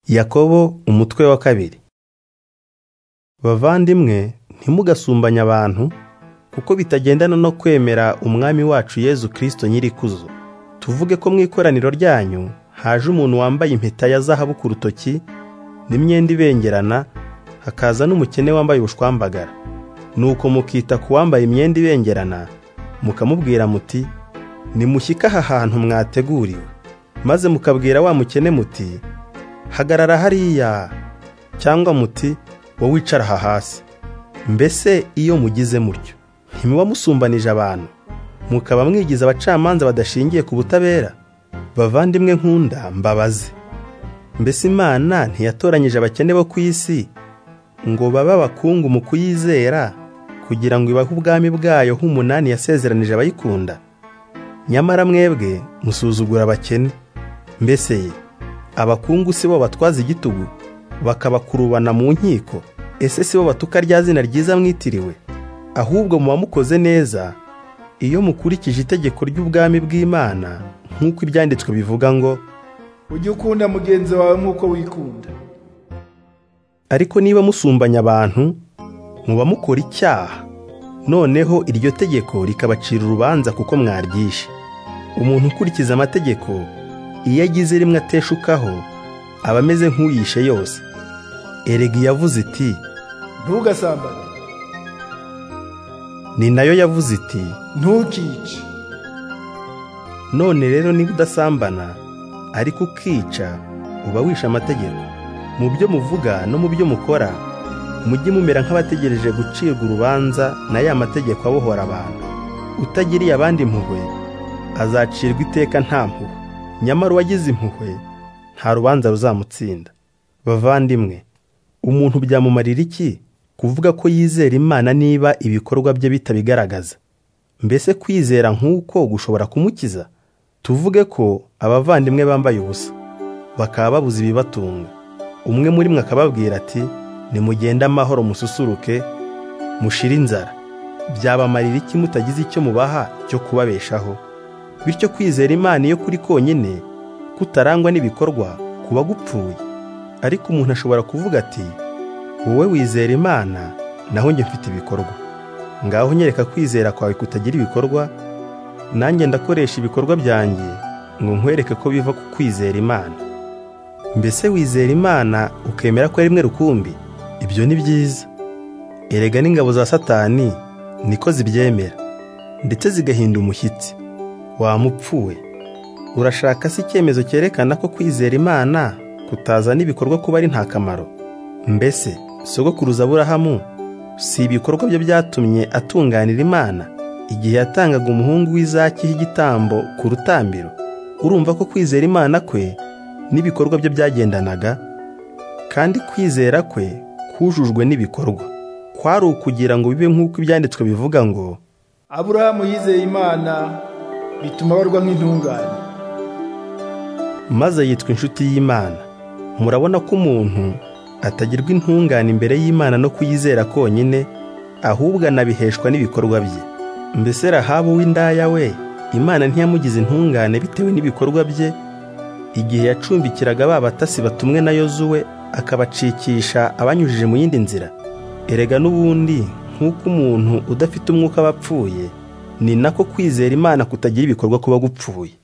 yakobo umutwe wa kabiri bavandimwe ntimugasumbanye abantu kuko bitagendana no kwemera umwami wacu yezu kirisito nyir'ikuzo tuvuge ko mu ikoraniro ryanyu haje umuntu wambaye impeta ya zahabu ku rutoki n'imyenda ibengerana hakaza n'umukene wambaye ubushwambagara nuko mukita ku wambaye imyenda ibengerana mukamubwira muti nimushyike aha hantu mwateguriwe maze mukabwira wa mukene muti hagarara hariya cyangwa muti wowe wicara aha hasi mbese iyo mugize mutyo ntimuba musumbanije abantu mukaba mwigize abacamanza badashingiye ku butabera bavandimwe nkunda mbabaze mbese imana ntiyatoranyije abakene bo ku isi ngo babe abakungu mu kuyizera kugira ngo ibahe ubwami bwayo nk'umunani yasezeranije abayikunda nyamara mwebwe musuzugura abakene mbese ye abakungu si bo batwaza igitugu bakabakurubana mu nkiko ese si bo batuka rya zina ryiza mwitiriwe ahubwo muba mukoze neza iyo mukurikije itegeko ry'ubwami bw'imana nk'uko ibyanditswe bivuga ngo ujye ukunda mugenzi wawe nk'uko wikunda ariko niba musumbanya abantu muba mukora icyaha noneho iryo tegeko rikabacira urubanza kuko mwaryishe umuntu ukurikiza amategeko iyo agize rimwe ateshukaho aba ameze nk'uyishe yose erega yavuze iti ntugasambane ni nayo yavuze iti ntukice none rero niba udasambana ariko ukica uba wishe amategeko mu byo muvuga no mu byo mukora mujye mumera nk'abategereje gucirwa urubanza na ya mategeko abohora abantu utagiriye abandi impuhwe azacirwa iteka nta mpuhwe nyamara uwagize impuhwe nta rubanza ruzamutsinda bavandimwe umuntu byamumarira iki kuvuga ko yizera imana niba ibikorwa bye bitabigaragaza mbese kwizera nk'uko gushobora kumukiza tuvuge ko abavandimwe bambaye ubusa bakaba babuze ibibatunga umwe muri mwe akababwira ati nimugende amahoro mususuruke mushire inzara byabamarira iki mutagize icyo mubaha cyo kubabeshaho bityo kwizera imana iyo kuri konyine kutarangwa n'ibikorwa kuba gupfuye ariko umuntu ashobora kuvuga ati wowe wizera imana naho njye mfite ibikorwa ngaho nyereka kwizera kwawe kutagira ibikorwa nanjye ndakoresha ibikorwa byanjye ngo nkwereke ko biva ku kwizera imana mbese wizera imana ukemera ko ari rimwe rukumbi ibyo ni byiza erega n'ingabo za satani niko zibyemera ndetse zigahinda umushyitsi wamupfuwe urashaka se icyemezo cyerekana ko kwizera imana kutazana ibikorwa kuba ari nta kamaro mbese sogokuruza aburahamu si ibikorwa bye byatumye atunganira imana igihe yatangaga umuhungu w'izakiho igitambo ku rutambiro urumva ko kwizera imana kwe n'ibikorwa bye byagendanaga kandi kwizera kwe kujujwe n'ibikorwa kwari ukugira ngo bibe nk'uko ibyanditswe bivuga ngo aburahamu yizeye imana bituma abarwa nk'intungane maze yitwa inshuti y'imana murabona ko umuntu atagirwa intungane imbere y'imana no kuyizera konyine ahubwo anabiheshwa n'ibikorwa bye mbese rahabu w'indaya we imana ntiyamugize intungane bitewe n'ibikorwa bye igihe yacumbikiraga ba batasi batumwe na yozuwe akabacikisha abanyujije mu yindi nzira erega n'ubundi nk'uko umuntu udafite umwuka aba apfuye ni nako kwizera imana kutagira ibikorwa kuba gupfuye